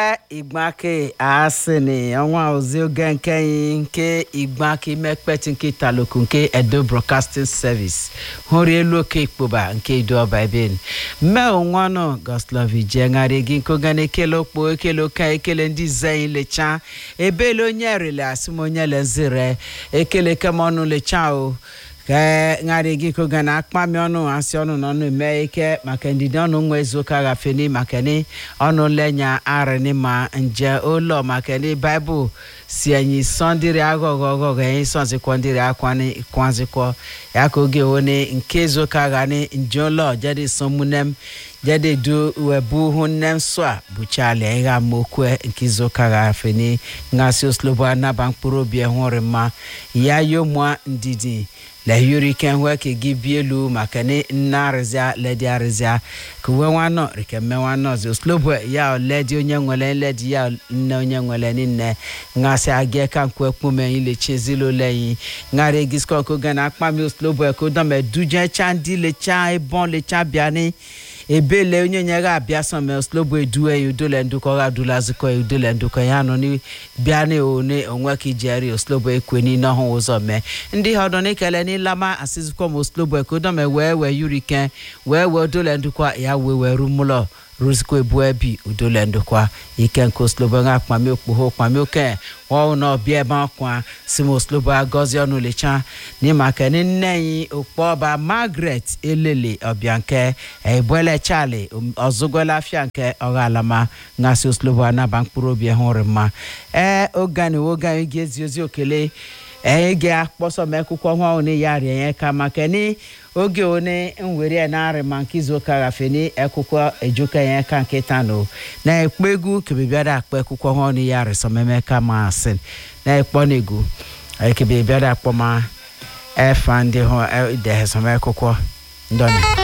igbake asini ọnwa ozi oge nke anyị nke igbake mekpeti nke taloku nke edo broadcasting service hụrụ elu oke ikpoba nke idu ọba ebe mme onwanụ goslovi jegharị gị nkoga na ekele okpo ekele oke ekele ndị zeyi lecha ebele onye rele asị m onye lezire ekele kemọnụ lecha o ka ṅarị gị koga na akpami ọnụ asị ọnụ n'ọnụ mee ike maka ndidi ọnụ nwa ezuụka gafeni maka ni ọnụ lenya arịnị ma nje ụlọ maka ni baịbụl si enyi sọndịrị aghọghọ ọghọghọ enyi sọnzikọ ndịrị akwani kwanzikọ ya ka oge wone nke ezuụka gani nje ụlọ jadi somunem jadi du webu hu nnem so a buchali ịgha mokwe nke izuụka gafeni ngasị oslobo anaba mkpụrụ obi hụrụ mma ya yomụa ndidi la yuri ken weke gi bielu makani narịzịa ledi arịzịa ka uwe nwanọ rike mme nwanọ zi oslobo ya ledi onye nwere ledi ya nne onye nwere nne ngasị aga ka nkwe kpume ilechi ezilo leyi ngara egisko ko gana akpami oslobo ko dome duje cha ndị lecha ebon lecha biani ebele onye nye ga abịa sọme oslobo eduwe ya udole ndụkọ ga dula zikọ ya udole ndụkọ ya nọ ni bịa na one onwe ka ijeri oslobo ekwe ni n'ọhụ ụzọ mee ndị ha ọdọ n'ikele n'ilama asizikwa m oslobo ekwe dọme wee wee yurike wee wee udole ndụkwa ya wee wee rumụlọ ruzikwa ebu ebi udole ndụkwa ike nke oslobo nga kpami okpogho kpami oke ọwụ na ọbịa ebe akwa si m oslobo agọzi ọnụ lecha n'ịmaka ni nne anyị okpọba margaret elele ọbịa nke egbele chali ọzụgola afịa nke ọghalama ngasị oslobo anaba mkpụrụ obi hụrụ mma ee ogani oge anyị ga-ezi ozi okele anyị ga-akpọsọ m akwụkwọ nwa one ya rịa ya ka maka ni oge one nwere ya na-arị ma nke izu ụka gafe ni akwụkwọ ejuka ya ka nke tano na ekpo egwu kebebiara akpọ akwụkwọ nwa one ya rị sọmeme ka ma asị na ekpọ na egwu kebebiara akpọ ma efa ndị hụ idehe sọm akwụkwọ ndọni